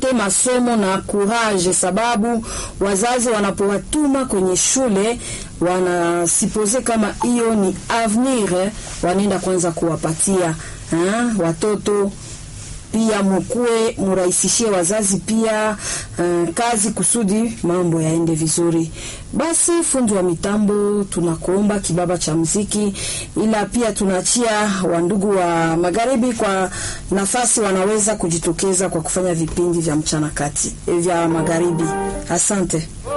wapate masomo na courage, sababu wazazi wanapowatuma kwenye shule wanasipoze kama hiyo ni avenir, wanaenda kwanza kuwapatia ha? watoto pia mukue murahisishie wazazi pia uh, kazi kusudi mambo yaende vizuri. Basi fundi wa mitambo, tunakuomba kibaba cha muziki, ila pia tunaachia wandugu wa magharibi kwa nafasi, wanaweza kujitokeza kwa kufanya vipindi vya mchana kati vya magharibi. Asante.